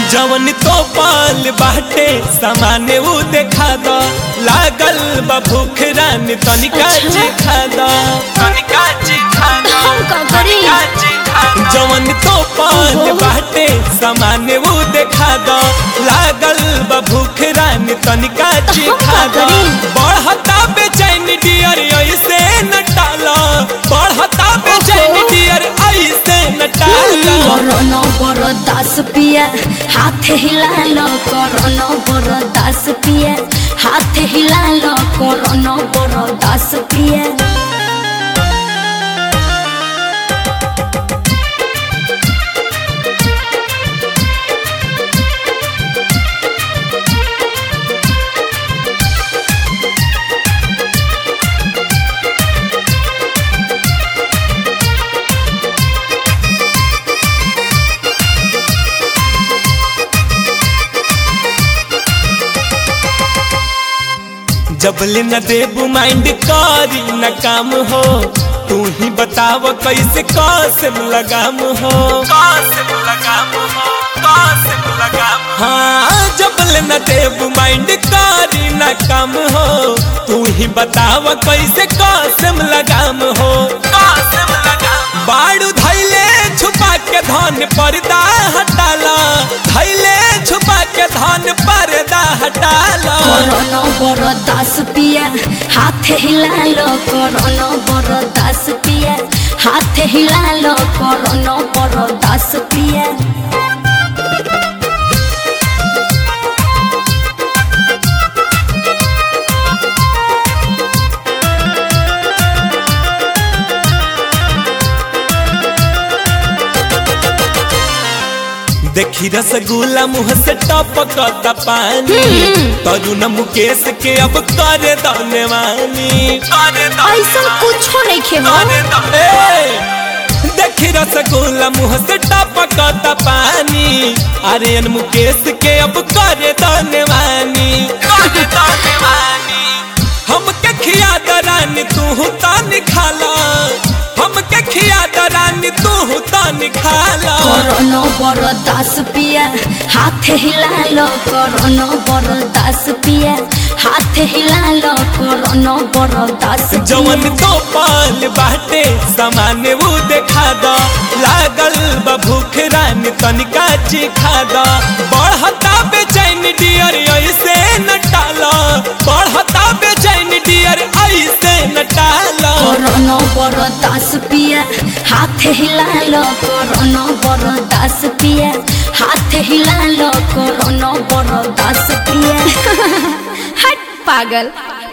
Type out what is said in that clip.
जवन तो पाल बाटे सामाने उ देखा द लागल बा भूख रानी तनिका अच्छा। जी खा द तनिका जी खा द हम का करी? तनिका जी खा द। जवन तो पाल ओहो। बाटे सामाने उ देखा द लागल बा भूख रानी तनिका जी हम खा का द करी? बढ़ता बेचैन डियर ऐसे न टाला बढ़ता बेचैन ओहो। डियर ऐसे न टाला করোনা বড় দাস পিয়া হাতে হিলালো করোনা বড় দাস পিয়া হাতে হিলালো করোনা বড় দাস পিয়া जबले न देबू माइंड करी न काम हो तू ही बताव कैसे कसम लगाम हो कसम लगाम हो कसम लगाम हाँ जबले न देबू माइंड करी न काम हो तू ही बताव कैसे कसम लगाम हो कसम लगाम बाड़ू धैले छुपा के धन पर्दा हटाला धैले छुपा के धन पर्दा हटाला করোনা বড় দাস পিয়া হাতে হিলালো করোনা বড় দাস পিয়া হাতে হিলালো করোনা বড় দাস পিয়া देखी रसगुल्ला मुंह से टपकता पानी तरुण मुकेश के अब करे दनवानी करे ऐसा कुछो नहीं खेबो देखी रसगुल्ला मुंह से टपकता पानी आर्यन मुकेश के अब करे दनवानी करे दनवानी हमके खिया दरानी तू तान खाला हमके खिया दरानी तू तान खाला করোনা বড় দাস পিয়া হাতে হিলালো করোনা বড় দাস পিয়া হাতে হিলালো করোনা বড় দাস जवन तो पाल बाटे सामान्य वो देखा द लागल बा भूख रानी तनिका चिखा द बढ़ता बेचैन डियर ऐसे न टाला बढ़ता बेचैन डियर ऐसे न टाला করোনা বড় দাস পিয়া হাতে হিলালো করোনা বড় দাস পিয়া হাতে হিলালো করোনা বড় দাস পিয়া হট পাগল